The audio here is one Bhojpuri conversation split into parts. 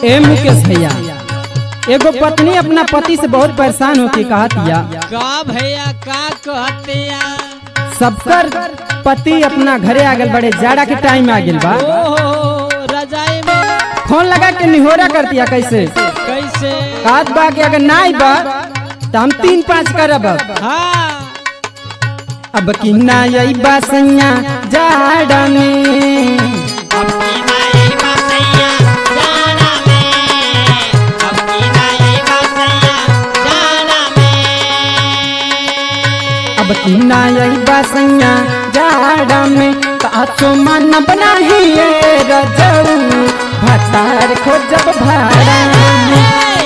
ए मुकेश भैया एगो पत्नी अपना पति से बहुत परेशान होके कहत या का भैया का कहते या सबकर पति अपना घरे आ गल बड़े जाड़ा के टाइम आ गल बा ओहो रजाई में फोन लगा के निहोरा करती है कैसे कैसे कहत बा कि अगर ना आई बा तो हम तीन पाँच करब अब हाँ अब की ना आई बा सैया जाड़ा में अब की ना आई बा सैया जाड़ा में तो आसो मन बनाही रजऊ भतार खोजब भाड़ा में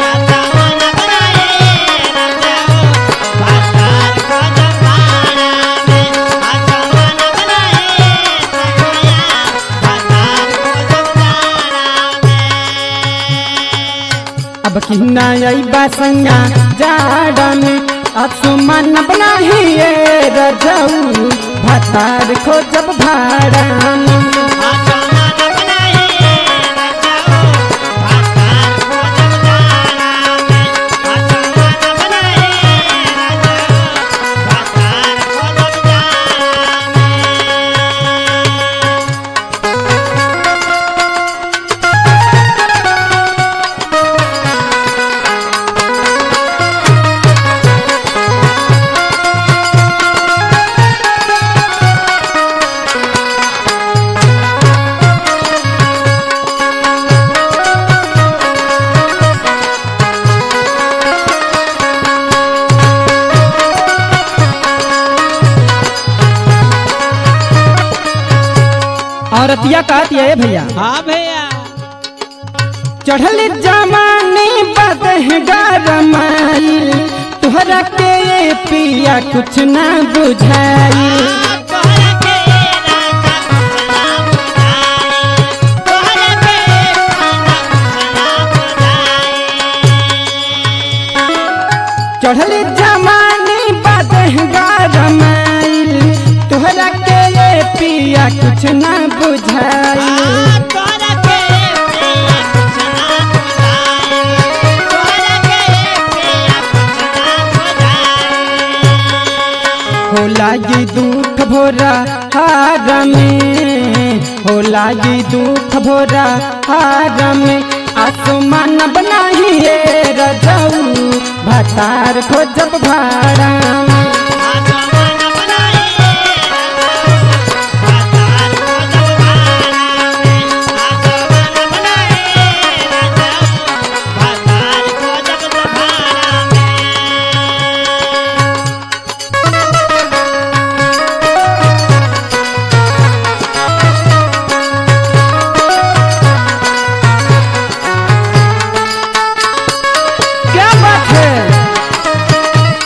अब की ना आई बा सैया जाड़ा में आसो मन बनाही रजऊ भतार खोजब भाड़ा में औरतिया कहती है भैया हाँ भैया चढ़ल जमाने बदह गरमाई तुहरा के ये पिया कुछ ना बुझाई चढ़ल जमाने बदह गरमाई तुहरा के ये पिया कुछ ना बुझाई होला ये दुख भोरा हार में होला ये दुख भोरा हार में आसमान बनाही रजऊ भतार खोजब भाड़ा में क्या बात है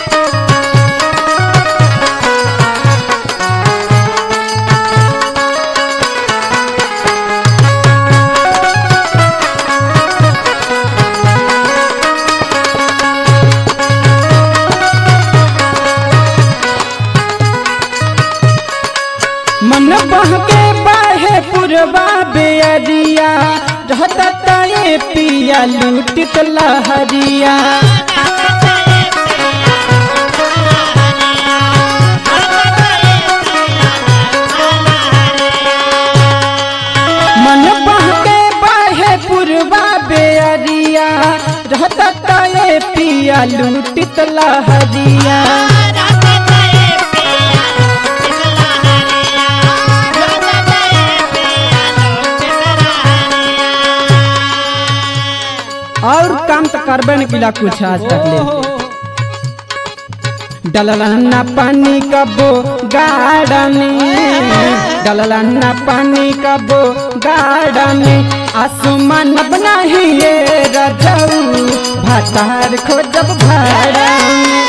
मन बह के बाहे पुरवा बेअरिया रहता ताए पिया लूटित लहरिया मन बह के बाहे पुरवा बेअरिया रहता ताए पिया लूटित लहरिया और काम तो करबे न किला कुछ आज तक ले ओहो डललन्ना पानी कबो गाड़ा में डललन्ना पानी कबो गाड़ा में आसमान बनाही ये रजऊ भातार खोजब भाड़ा में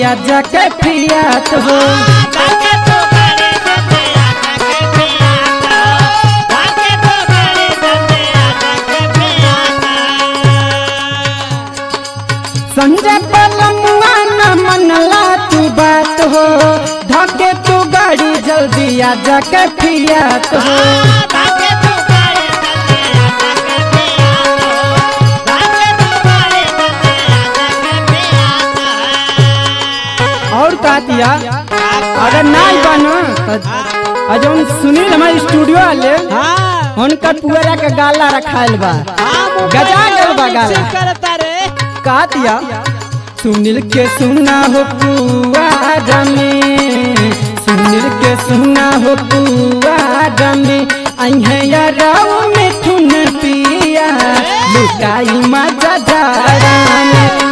जल्दी आजा के फियात हो संजय पलमुआ न मनला तू बात हो धके तू गाड़ी जल्दी आजा के फियात हो और का दिया अगर नहीं बनो तो जौन सुनील हमारे स्टूडियो वाले हाँ उनका पुअरा के गाला रखायल बा हाँ, मोबाइल गजा गल बा से गाला करता रे का दिया सुनील के सुना हो पुआरा में सुनील के सुना हो पुआरा में अहे याराव में थुन पिया लुकाई मजा जारा में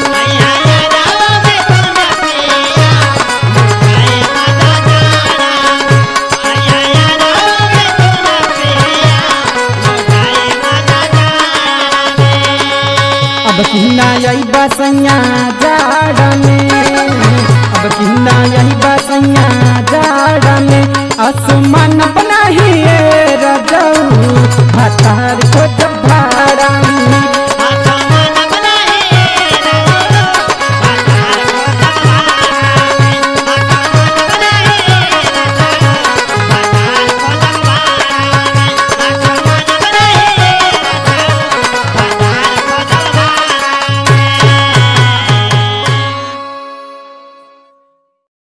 अब किन्ना यही बसैया जाड़ा में अब किन्ना यही बसैया जाड़ा में आसमान अपना ही रजऊ भतार